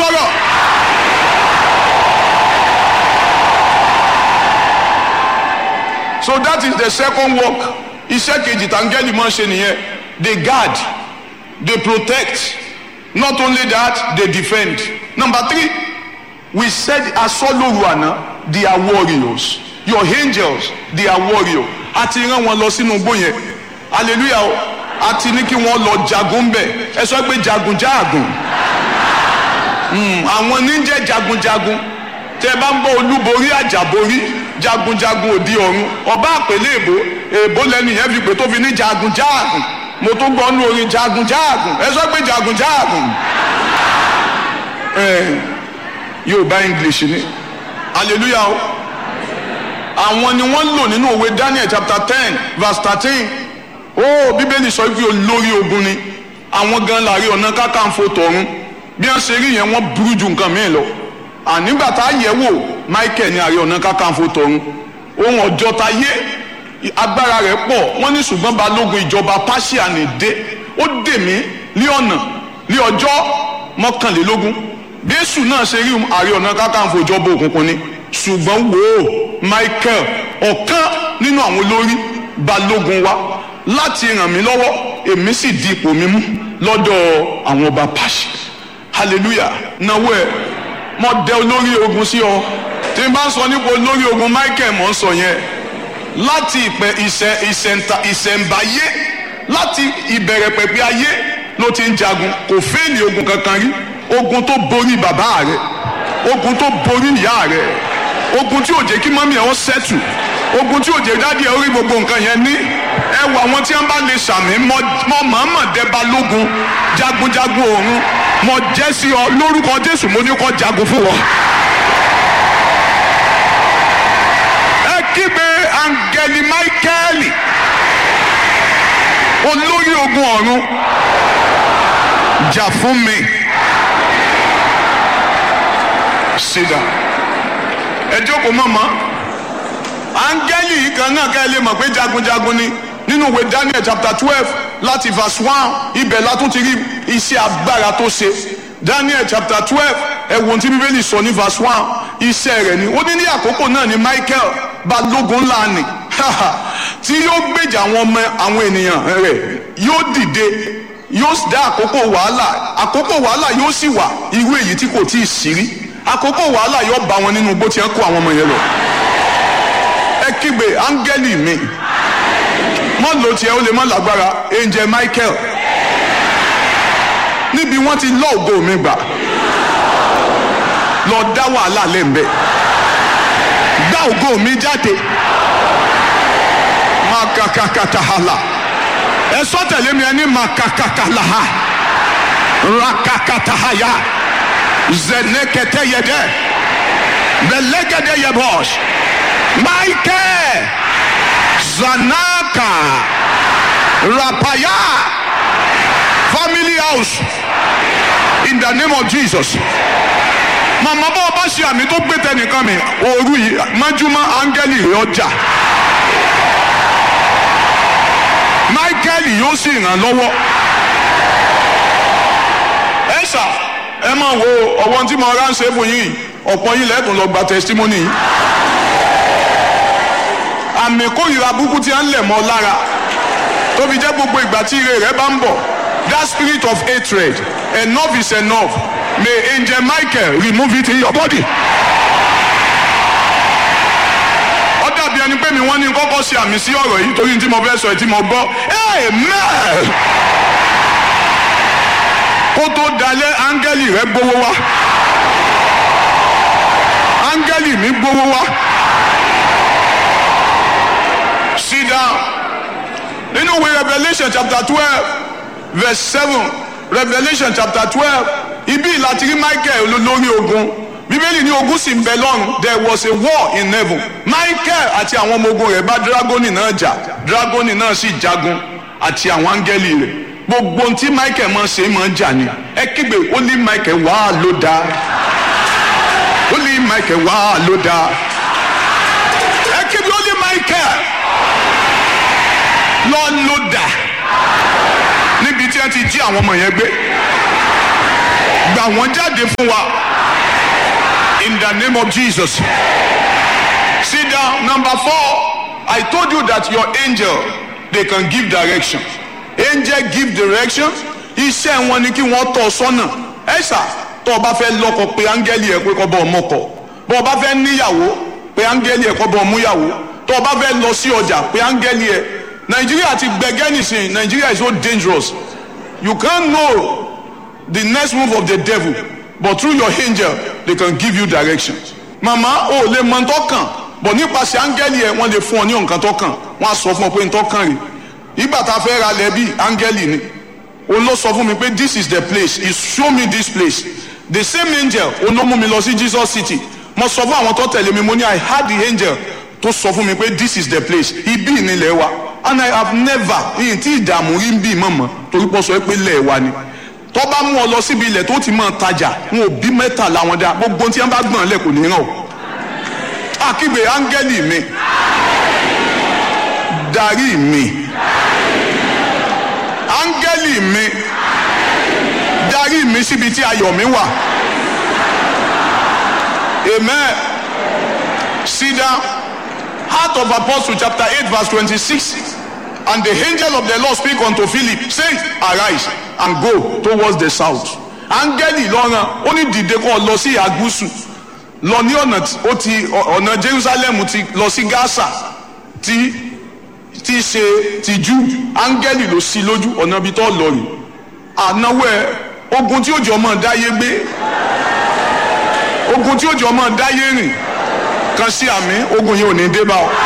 sọ̀rọ̀. so that is the second work iṣẹ́ kejì tàǹgẹ́lì máa ń ṣe nìyẹn they guard they protect not only that they defend number three we said asọ́lóru àná they are warriors your angels they are warriors a ti rán wọn lọ sínú igbó yẹn hallelujah o a ti ní kí wọ́n lọ jagun bẹ̀ ẹ sọ pé jagun jáàgùn àwọn níjẹ́ jagunjagun tẹ bá ń bọ olúborí àjàborí jagunjagun òdi ọ̀run ọba àpèlé èbó èbó lẹnu yẹn fi pé tó fi ní jagun jáàgùn mo tún gbọ́ nú orin jagun jáàgùn ẹ sọ pé jagun jáàgùn yorùbá english ni hallelujah o àwọn ni wọ́n lò nínú òwe daniel chapter ten verse thirteen ó bíbélì sọ pé olórí ogun ni àwọn gan láàrin ọ̀nà kákàǹfò tọ̀run bí wọ́n ṣe rí yẹn wọ́n burú ju nǹkan mìíràn lọ ànígbà tá a yẹ̀ wò michael ní ààrẹ ọ̀nà kákàǹfò tọ̀run ohun ọjọ́ ta yé agbára rẹ̀ pọ̀ wọ́n ní ṣùgbọ́n balógun ìjọba pàṣẹ ní dé ó dè mí ní ọ̀nà ní ọjọ́ mọ́kànlélógún bẹ́sù náà ṣe rí ààrẹ ọ̀nà kákàǹfò ìjọba òkùnkùn ni ṣùgbọ́n wò ó michael ọ̀kan nínú àwọn olórí balógun wa láti ràn mí lọ́wọ́ èmi sì di ipò mi mú lọ́dọ̀ àwọn ọba pàṣẹ hallelujah náwó ẹ mo dẹ olórí ogun sí ọ tí n bá ń sọ nípa olórí ogun michael mọ̀ ń sọ yẹn láti ìpẹ ìṣẹ ìṣẹǹta ìṣẹǹbáyé láti ìbẹ̀rẹ̀ pẹ̀pẹ̀ ayé ló ti ń jagun kò fẹ́ẹ̀lì ogun kankan rí ogun tó borí bàbá rẹ ogun tó borí ìyá rẹ ogun tí ò jẹ́ kí mọ́mí ẹ̀ ó sẹ́tù ogun tí ò jẹ́ dádì ẹ̀ ó rí gbogbo nǹkan yẹn ní ẹ wọ àwọn tí wọ́n bá lè sàmì mọ́ mọ́mọ́ dẹ́ba lógun jagunjagun òun mo jẹ́ sí ọ lórúkọ jésù mo ní kọ́ jagun fún wọn. ẹ kígbe angeli michaeli olórí ogun ọ̀run jà fún mi sídà ẹ jókòó mọ̀mọ́ angeli yìí kan náà ká ẹ lè mọ̀ pé jagunjagun ni nínú ìwé daniel chapter twelve láti verse one ibẹ̀ la tún ti rí iṣẹ́ agbára tó ṣe daniel chapter twelve ẹ̀wọ̀n tí bíbélì sọ ní verse one iṣẹ́ rẹ̀ ni ó ní ní àkókò náà ni michael balógun ńlá ni tí yóò gbèjà àwọn ọmọ àwọn ènìyàn rẹ̀ yóò dìde yóò dá àkókò wàhálà àkókò wàhálà yóò sì wà irú èyí tí kò tí ì sí rí àkókò wàhálà yóò bá wọn nínú bó ti ń kó àwọn ọmọ yẹn lọ ẹ kígbe áńgẹ́lì mi mọ lò tiẹ̀ ó lè mọ lágbára angel michael níbi wọ́n ti lọ ògo mi gbà lọ dá wàhálà lẹ́ǹbẹ̀ gbá ògo mi jáde makakakatahala ẹ sọ tẹ̀lé mi ẹ ní makakakalaha rakakatahaya zeneketeyede belegedeyebos michael zanaka rapaya family house in the name of jesus màmá bá ọba ṣe àmì tó gbé tẹnìkan mi òru yìí májúmọ́ áńgẹ́lì rẹ̀ ọjà michael yóò sì ràn lọ́wọ́ ẹ ṣá ẹ máa wo ọwọ́n tí mo ránṣẹ́ fún yín ọ̀pọ̀ yín lẹ́tùn lọ gba testimony yìí àmì kórìíra burúkú tí a ń lẹ̀ mọ́ lára tó fi jẹ́ gbogbo ìgbà tí ire rẹ̀ bá ń bọ̀ that spirit of hatred enough is enough may angel michael remove it in your body. ó dàbí ẹni pé mi wọ́n ní kọ́kọ́ ṣe àmì sí ọ̀rọ̀ yìí torí tí mo fẹ́ sọ ẹ̀ tí mo gbọ́ amen kó tó dalẹ̀ áńgẹ́lì rẹ̀ gbowó wá áńgẹ́lì mi gbowó wá sit down nínú ìwé revolution chapter twelve verse seven revolution chapter twelve ibi láti rí michael olórí ogun bíbélì ní ogun sì ń bẹ lọ́run there was a war in heaven michael àti àwọn ọmọ ogun rẹ̀ bá dragoni náà jà dragoni náà sì jagun àti àwọn áńgẹ́lì rẹ̀ gbogbo ohun tí michael máa ṣe máa jà ní ẹ kígbe ó ní michael wá ló dáa ó ní michael wá ló dáa ẹ kígbe ó ní michael lọ ló dà níbi tí wọ́n ti jí àwọn ọmọ yẹn gbé gbà wọ́n jáde fún wa in the name of Jesus. Sit down. Number four, I told you that your angel they can give direction. Angel give direction. Iṣẹ́ wọn ni kí wọ́n tọ́ ọ sọ́nà. Ẹ ṣá tó o bá fẹ́ lọ́kọ pé áńgẹ́lì ẹ̀ pé kọ́ bọ́ ọmọ kọ. Bó o bá fẹ́ níyàwó pé áńgẹ́lì ẹ̀ kọ́ bọ́ ọmúyàwó. Tó o bá fẹ́ lọ sí ọjà pé áńgẹ́lì ẹ̀. Nàìjíríà ti gbẹgẹ́ nìsín. Nàìjíríà is so dangerous. You can't know the next move of the devil but through your angel they can give you direction. Màmá o lè mọ ntọ́kàn bọ̀ nípasẹ̀ áńgẹ́lì ẹ̀ wọ́n lè fún ọ ní nǹkan tọ́kàn wọ́n á sọ fún ọ pé ntọ́kàn rè ìgbà tá a fẹ́ ra lẹ́bí áńgẹ́lì ni òun ló sọ fún mi pé this is the place he show me this place the same angel òun ló mú mi lọ sí Jesus city mo sọ fún àwọn tó tẹ̀lé mi mo ní I had the angel tó sọ fún mi pé this is the place ibi ìnílẹ̀ wa and I have never ìyìn tí ìdààmú rí ń bí mọ̀mọ́ torí pọ̀ sọ pé lẹ̀ wa ni tó bá mú ọ lọ síbi ilẹ̀ tó ti máa tajà wọn ò bí mẹ́ta làwọn dá gbogbo tí wọ́n bá gbọ̀n lẹ̀ kò ní ràn o akígbe áńgẹ́lì mi darí mi áńgẹ́lì mi darí mi síbi tí ayọ̀ mi wà amen sit down heart of apostle chapter eight verse twenty-six and the angel of the lord speak unto philip saying arise and go towards the south áńgẹ́lì lọ́ràn ó ní dìde kó lọ sí ìhà gúúsù lọ ní ọ̀nà ó ti ọ̀nà jerusalem ti lọ sí gaza tí tí ṣe ti jù áńgẹ́lì ló sí lójú ọ̀nà ibi tó lọ rè ànáwó ẹ ogun tí ó jọ mọ́ dáyé gbé ogun tí ó jọ mọ́ dáyé rìn kan sí àmì ogun yìí ò ní dé bá ọ.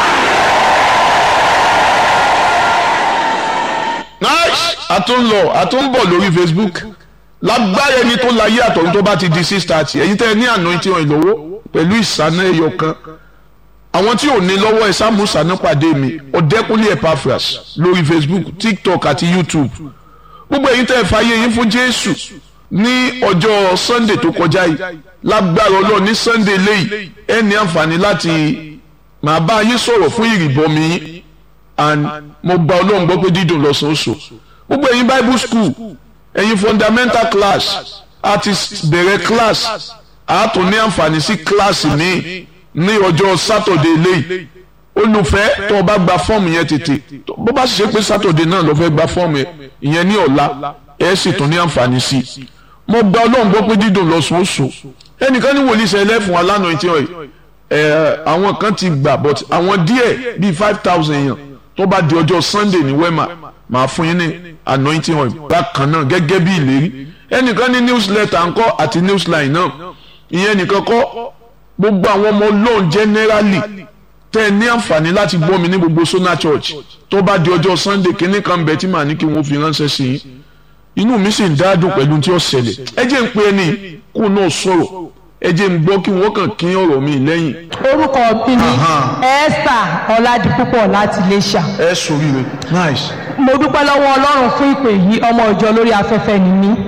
nice a tún lọ a tún bọ̀ lórí facebook lágbára ẹni tó láyé àtọ̀run tó bá ti di six thirty ẹ̀yin tẹ́ ẹ ní àná tí wọ́n ìlọ́wọ́ pẹ̀lú ìsáná ẹyọ kan àwọn tí ò ní lọ́wọ́ ẹ sáàmù sáná pàdé mi ọ̀dẹ́kúnlé epaphras lórí facebook tiktok àti youtube gbogbo ẹ̀yin tẹ́ ẹ fàyè yín fún jésù ní ọjọ́ sunday tó kọjá yìí lágbára ọlọ́run ní sunday léyìí ẹ ní àǹfààní láti máa bá yín sọ̀rọ̀ fún ìrìbọmi yín and mo gba ọlọ́run gbọ́ pé dídùn lọ́sàn-án oṣù gbogbo ẹ̀yin bible school ẹ̀yin fundamental class a ti bẹ̀rẹ̀ class a tún ní àǹfààní sí class míì ní ọjọ́ saturday léyìí olùfẹ́ tó o bá gba fọ́ọ̀mù yẹn tètè bó bá sì ṣe pé saturday náà ló fẹ́ gba fọ́ọ̀mù yẹn ìyẹn ní ọ̀la ẹ̀ sì tún ní àǹfààní sí i mo gba ọlọ́run gbọ́ pé dídùn lọ́sàn-án oṣù ẹnìkan ní wòlíì sẹ́lẹ̀ fún wa lánàá ìtì ọ̀yẹ́ ẹ̀ àwọn kan ti gbà but àwọn díẹ̀ bíi five thousand èèyàn tó bá di ọjọ́ sunday ní wema máa fún yín ní anointing oil bákan náà gẹ́gẹ́ bí ìlérí ẹnìkan ní newsletter ńkọ́ àti newsline náà ìyẹn nìkan kọ́ gbogbo àwọn ọmọ ọlọ́run generally tẹ́ ẹ ní àǹfààní láti gbọ́ mi ní gbogbo sona church tó bá di ọjọ́ sunday kínní kan bẹ̀ tí màá ní kí wọ́n fi ránṣẹ́ sí yín inú mi sì ń dádùn pẹ̀lú tí ó ṣẹlẹ̀ ẹ jẹ́ ń pe ẹni kó náà sọ̀rọ̀ ẹ jẹ́ ń gbọ́ kí wọ́n kàn kín ọ̀rọ̀ mi lẹ́yìn. orúkọ mi ni esther ọládipúpọ̀ láti iléṣà. ẹ sori rẹ nice. mo dúpẹ́ lọ́wọ́ ọlọ́run fún ìpè yìí ọmọ ìjọ lórí afẹ́fẹ́ ni mí.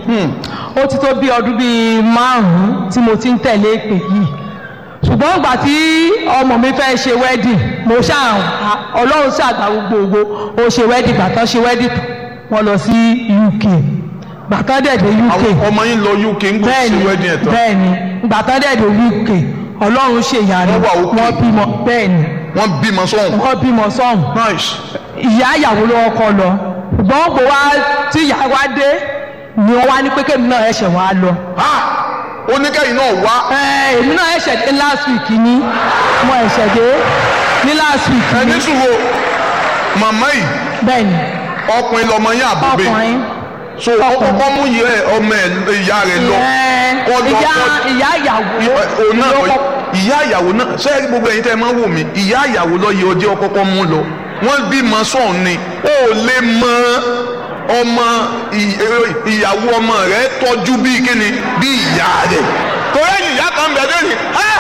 ó ti tó bí ọdún bíi márùn-ún tí mo ti ń tẹ̀lé ìpè yìí. ṣùgbọ́n ìgbà tí ọmọ mi fẹ́ ṣe wedding mo ṣáà ọlọ́run ṣàgbà gbogbo ó ṣe wedding gbàtàn ṣe wedding wọ́n lọ sí uk gbàtàn dẹ̀ dé uk àwọn ọmọ yín lọ uk ń gbọ́ sí wedding ẹ̀ tán. bẹ́ẹ̀ni gbàtàn dẹ̀ dé uk ọlọ́run ṣe ìyanu Wọ́n wà okay. wọ́n bímọ bẹ́ẹ̀ni wọ́n bímọ sọ́hùn. wọ́n bímọ sọ́hùn nice. ìyá ìyàwó ló kọ́ lọ ṣùgbọ́n gbò wá tí ìyá wa dé ni wọ́n wá ní pé kémi náà ẹ̀ṣẹ̀ wá lọ. ha oníkẹ́yìn náà wá. ẹ èmi náà ẹ̀ṣẹ̀ dé last week ni mo ẹ̀ṣẹ̀ dé ní last week ẹ ni ní sùúrù màmá yìí bẹ́ẹ̀ni ọkùnrin lọmọ yín àbúgbé ọkùnrin so ọkọ mú yẹ ọmọ ẹ ìyá rẹ lọ ẹ, kọ́ lọ ìyá kọ́ ìyá ìyàwó òun náà ló kọ́- ìyá ìyàwó náà sẹ́yìn gbogbo ẹ̀yin tẹ́ ẹ máa ń wò mí ìyá ìyàwó lọ yẹ ọjọ́ kọ́kọ́ mú lọ wọ́n bímọ sọ̀hún ni ó lè mọ ọmọ ì- ẹ- ìyàwó ọmọ rẹ tọ́jú bíi kíni bíi ìyá rẹ torí ẹ̀yìn ìyá kan bẹ̀ lónìí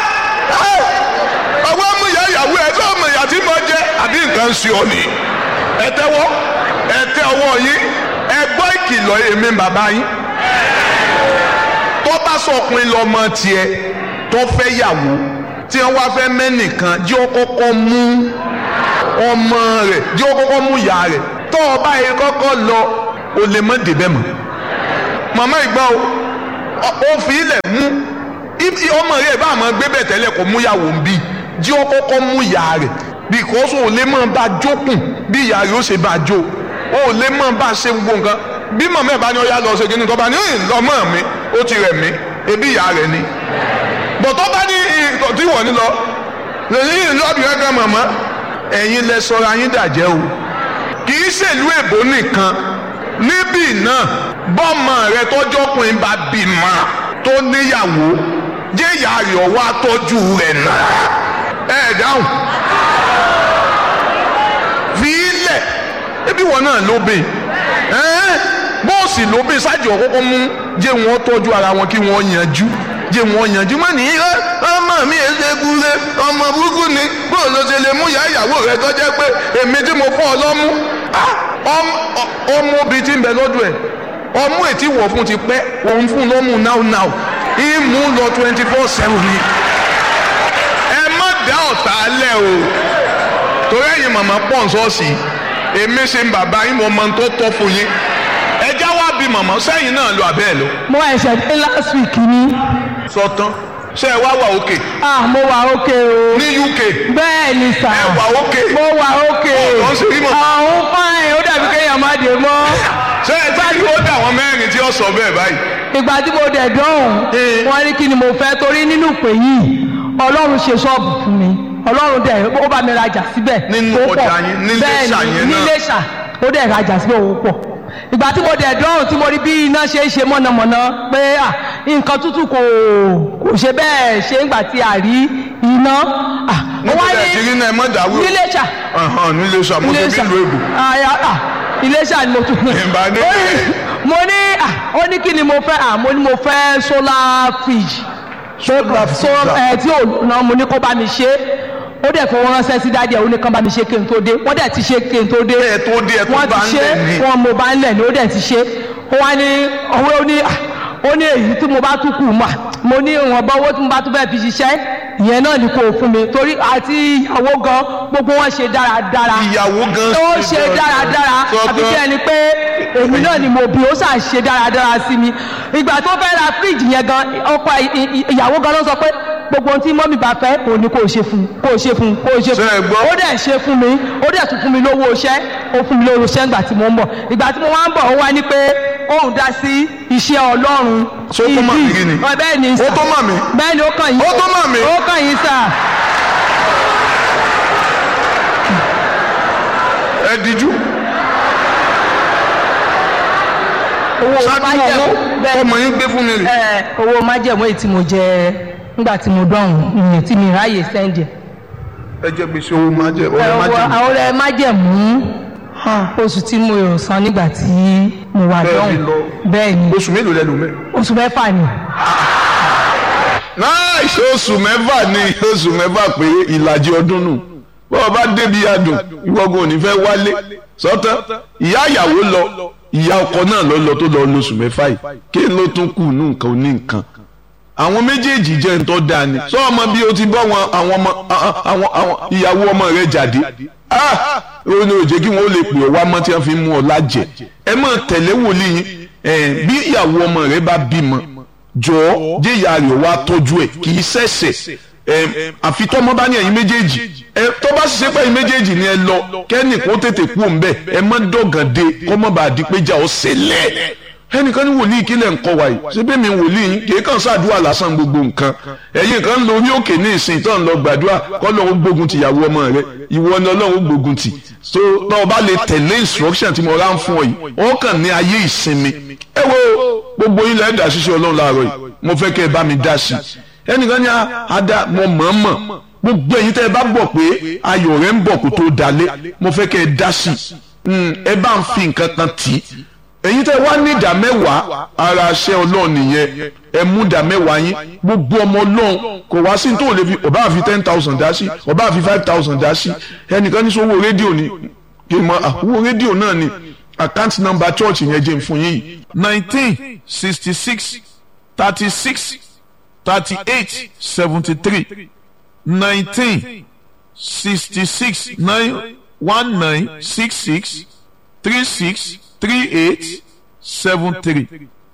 ọwọ́ mú ìyá ìyàwó ẹ tó ọmọ ìyá tí mo jẹ àbí nǹkan ń ṣe ọ nìyí ẹ tẹ́wọ́ ẹ tẹ́ ọwọ́ yín ẹ gbọ́ ìkìlọ̀ èmi bàbá yín tó bá sọkùnrin lọmọ tiẹ̀ tó fẹ́ yàwó tí wọ́n wá fẹ́ mẹ́nìkan jẹ́ ó kọ́kọ́ mú ọmọ rẹ̀ jẹ́ ó kọ́kọ́ mú ìyá rẹ̀ tó o bá yẹ kọ́kọ́ lọ o lè mọ́ débẹ̀ mọ́ màmá ìgbà o ó fi ilẹ̀ mú ọmọ rẹ̀ bá àmọ́ gbé bẹ̀ tẹ́lẹ̀ kó mú ìyàwó ń bí jí ó kọ́kọ́ mú ìyá rẹ̀ because o lè máa bá jókùn bí ìyá rẹ̀ ó ṣe bá jó o lè máa bá ṣe gbogbo nǹkan bí mọ̀mọ́ ẹ̀ bá ní ọ̀yá lọ ṣe kíní tó bá ní lọ́mọ mi ó ti rẹ̀ mí ebi ìyá rẹ̀ ni bọ̀tọ́ bá ní tí wọ́n ní lọ lẹ́yìn lọ́ọ̀bì rẹ̀ gan mọ̀mọ́ ẹ̀yin lẹ sọra yín dàjẹ́ o kì í ṣèlú èbó nìkan níbí náà bọ́mọ rẹ tọ́jọ́kùnrin bá bímọ tó níyàwó jẹ́ ìyá rẹ̀ ọwọ́ àtọ́jú rẹ̀ náà ẹ̀ dáhùn fi ilẹ̀ ebi wọn náà lóbe bọ́ọ̀sì lóbe ṣáàjì ọ̀kọ́kọ́ mú jẹ́ wọn tọ́jú ara wọn kí wọ́n yanjú jẹ́ wọn yanjú mọ́ ní ọmọ mi ẹ̀ ṣe kúrẹ́ ọmọ burúkú ni bóò ló ṣe lè mú ìyá ìyàwó rẹ̀ tó jẹ́ pé èmi tí mo fọ́ ọ lọ́mú ọmọ obì tí ń bẹ lọ́dọ̀ ẹ̀ ọmú ètí wọ̀ fún ti pẹ́ òun fún lọ́mú now now ìmú lọ twenty four seven ni ẹ má dá ọ̀tá lẹ̀ o torí ẹ̀yin màmá pọ̀ ń sọ́ọ̀sì èmi ṣe ń bàbá yín mo mọ tó tọ́ fún yín ẹjá wá bí màmá sẹ́yìn náà lọ àbẹ́ ẹ̀ lọ. mo ẹ̀ṣẹ̀ dé last week ni. sọtán ṣé ẹ wá wà òkè. ah mo wà òkè o. ní uk. bẹ́ẹ̀ ni sà. ẹ wà òkè. mo wà òkè. ọ̀tọ̀ ṣe rí mọ̀. àwọn fáìn ó dàbí kéèyàn má dé mọ́. ṣé ẹ tí kí ó dà wọ́n mẹ́rin tí ó sọ bẹ́ẹ̀ báyìí. ìgbà tí mo dẹ̀ dán wọ́n ní kí ni mo fẹ́ torí nínú ìpè yìí ọlọ́run ṣe ṣọ́ọ̀bù fún mi ọlọ́run dẹ̀ ó bá mi rajà síbẹ̀ nínú ó pọ̀. ọjà yín ní bẹ́ẹ̀ Iléṣà ni yẹn ní náà. Iléṣà ó dẹ̀ rajà síbẹ̀ ó pọ̀ ìgbà tí mo dẹ̀ dán tí mo rí bí iná ṣe é ṣe mọ̀nàmọ́ná pé à nǹkan tútù kò kò ṣe bẹ́ẹ̀ ṣe ń gbà tí a rí iná. à, ó wá níbi ẹ̀ ti rí náà ẹ mọ̀ dáwọ́. ní Iléṣà ní Iléṣà mo ṣe bí ìlú èbò. Àyà, à, Iléṣà ni mo tún. Ìbá ní Ó ní- mo ní à, ó ní kí ni mo fẹ́ à mo ní mo fẹ́ solar fridge Solar so freezer. ẹ tí ò ná mo ní kó bá mi ṣe ó dẹ̀ fowó ránṣẹ́ sí dáadé ẹ̀ ó ní kán bá mi ṣe kí n tó dé wọ́n dẹ̀ ti ṣe kí n tó dé ẹ tó dé ẹ tó wọ́n bá ti ń ṣe lẹ̀ ní. wọn mo bá ń lẹ̀ ní ó dẹ̀ ti ṣe ó wá ní ọwọ́ ó ní à, ó ní èyí tí mo bá tún kù mà mo ní ìwọ̀nba owó tí mo bá tún fẹ́ fi ṣiṣẹ́ ìyẹn náà ni kò fún mi torí àti ìyàwó gan gbogbo wọn ṣe dáradára ìyàwó gan ó ṣe dáradára àbí kí ẹni pé èmi náà ni mo bí ó ṣáà ṣe dáradára sí mi ìgbà tó fẹ́ ra fíríjì yẹn gan ọkọ ì- ì- ìyàwó gan ló sọ pé gbogbo ohun tí mọ́mí bá fẹ́ òun ni kò ṣe fún kò ṣe fún kò ṣe Ṣé ẹ fún gbọ́? ó dẹ̀ ṣe fún mi ó dẹ̀ tún fún mi lówó iṣẹ́ ó fún mi lówó iṣẹ́ ìgbà tí mo ń bọ̀ ìgbà tí mo wá ń bọ̀ ó wá ní pé òun dá sí iṣẹ́ ọlọ́run Ṣé ó tó mà mí rí ni? Ọ, bẹ́ẹ̀ ni sà Ó tó mà mí? bẹ́ẹ̀ ni ó kàn yín Ó tó mà mí? ó kàn yín sà ẹ díjú. owó ṣáájú májẹ̀mú owó bẹ́ẹ̀ ọmọ yín gbé fún mi rè. ẹ owó májẹ̀mú èyí tí mo jẹ nígbà tí mo dọ̀hún ìyẹn tí mi ráàyè sẹ́ńdẹ̀. ẹ jẹ gbèsè owó máa jẹ ọrẹ máa jẹ. àwọn ọ̀rẹ́ májẹ̀mú oṣù tí mo yọ̀ san nígbà tí mo wà Bẹ́ẹ̀ dọ̀hún ni lọ. bẹ́ẹ̀ ni oṣù mélòó lẹ lò mẹ. oṣù mẹ́fà ni náà oṣù mẹ́fà ni oṣù mẹ́fà pé ìlàjì ọdún nù bọ́ọ̀ bá débi adùn ìwọ́gun ò ní fẹ́ wálé sọ́tán ìyá ìyàwó lọ ìyá ọkọ náà lọ lọ tó lọ lóṣù mẹ́fà yìí kí ló tún kù nù nǹkan oní nǹkan àwọn méjèèjì jẹ́ ń tọ́ da ni sọ ọmọ bí o ti bọ́ wọn àwọn ọmọ àwọn àwọn ìyàwó ọmọ rẹ jáde ah ó ní òjé kí wọn ó lè pè ọ wá mọ́ tí wọ́n fi mú ọ lájẹ ẹ máa tẹ̀lé wòlíì yín ẹ bí ìyàwó ọmọ rẹ bá bímọ jọ̀ọ́ jẹ́ ìyá rẹ̀ wá tọ́jú ẹ̀ kì í ṣẹ̀ṣẹ̀ ẹ àfi tọ́mọ bá ní ẹ̀yin méjèèjì ẹ tó bá ṣiṣẹ́ pé ẹ̀yin méjèèjì ni ẹ lọ kẹ́ni kó tètè kú òun bẹ́ẹ̀ ẹ má dọ̀gàn dé kọ́mọ́ bá di pé jà ó ṣẹlẹ̀ ẹnìkan ní wòlíì kílẹ̀ ń kọ́ wa yìí ṣé bẹ́ẹ̀ mi wòlíì yín kì í kàn ṣàdúrà lásán gbogbo nǹkan ẹ̀yin kan ń lo orí òkè ní ìsìn tó ń lọ gbàdúrà kọ́ lọ́wọ́ gbógun ti ìyàwó ọmọ rẹ ìwọ ni ọlọ́run gbógun ti so náà bá lè tẹ̀lé instruction tí mo rán fún ọ yìí ó kàn ní ayé ìsinmi ẹ wo gbogbo yín lẹ́ẹ̀dá ṣiṣẹ́ ọlọ́run láàárọ̀ yìí mo fẹ́ kẹ́ ẹ bá mi dá sí i ẹnìkan ní ada mo mọ̀ọ́mọ̀ gbogbo ẹ̀yin tẹ́ ẹ bá gbọ́ pé ayọ̀ rẹ̀ ń bọ̀ kó tó dalé mo fẹ́ kẹ́ ẹ dá sí i ẹ bá ń fi nǹkan kan tì í èyí tẹ́ wá ní ìdá mẹ́wàá ara aṣẹ́ ọlọ́run nìyẹn ẹ mú ìdá mẹ́wàá yín gbogbo ọmọ ọlọ́run kò wá sí tó lè fi ọba àfi ten thousand dá sí ọba àfi five thousand dá sí ẹnìkan ní sọ owó rédíò ni kí n mọ owó rédíò náà ni account number church yẹn jẹ́ fún yín yìí. nineteen sixty six thirty six thirty eight seventy three nineteen sixty six nine one nine six six three six three eight seven three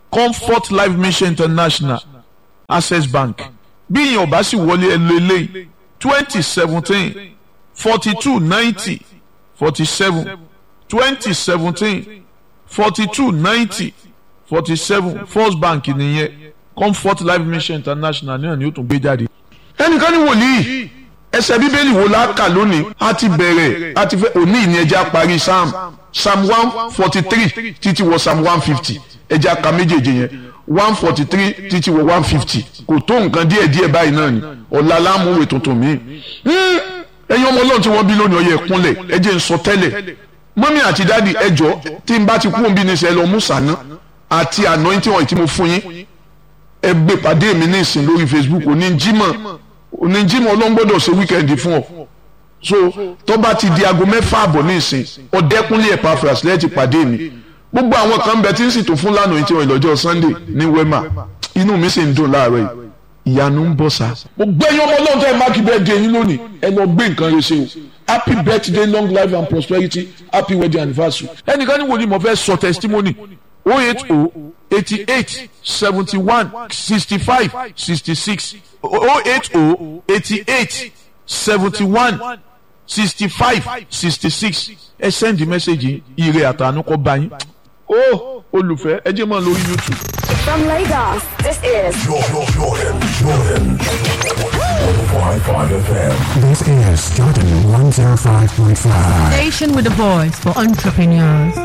comfort life mission international access bank bí ìyẹn ọba sì wọlé ẹ lo eléyìí twenty seventeen forty two ninety forty seven twenty seventeen forty two ninety forty seven first bank nìyẹn comfort life mission international náà ni ó tún gbé jáde. ẹnìkan ní wòlíì ẹsẹ̀ bíbélì wo la kà lónìí a ti bẹ̀rẹ̀ a ti fẹ́ òní ìní ẹja parí psalm psalm one forty three títí wọ psalm one fifty ẹja ka méjèèjì yẹn one forty three títí wọ one fifty kò tó nǹkan díẹ̀ díẹ̀ báyìí náà ni ọ̀la lámúwèé tuntun mi. ẹ̀yin ọmọ ọlọ́run tí wọ́n bí lónìí ọyẹ ẹ̀kúnlẹ̀ ẹ jẹ́ n sọ tẹ́lẹ̀ mọ́mí àti dáàdi ẹjọ́ tí n bá ti kú òbí ní sẹ́ lọ mú sànà àti anointing oil tí mo fún yín ẹ gbé pàdé mi ní ìsìn lórí facebook òní jímọ̀ òní jímọ̀ ọlọ́run gbọ́dọ̀ ṣe wíkẹ́ndì fún ọ so tó bá ti di aago mẹ́fà àbọ̀ ní ìsìn ọ̀dẹ́kúnlé Epaphras lẹ́yìn ti pàdé mi gbogbo àwọn kan bẹ tí ń sì tó fún lánàá tí wọn ìlọ́jọ́ sunday ní wema inú mi sì ń dùn láàárọ̀ yìí ìyanu ń bọ̀ sá. mo gbẹ́yìn ọmọ ọlọ́run tẹ́ ẹ máàkì birthday yín lónìí ẹ lọ gbé nǹkan rẹ ṣe o happy birthday long life and prosperity happy wedding anniversary. ẹnìkan ní wo ni mo fẹ́ sọ testimony oh eight oh eighty eight seventy one sixty five sixty six oh eight oh eighty eight seventy one sixty five sixty six ẹ send message ire àtànú kọ bá yín ó olùfẹ́ ẹ jẹ́ mọ́ lórí youtube. From Lagos, this is Jordan, Jordan, Jordan. 105.5 FM. This is Jordan 105.5. Station with a voice for entrepreneurs.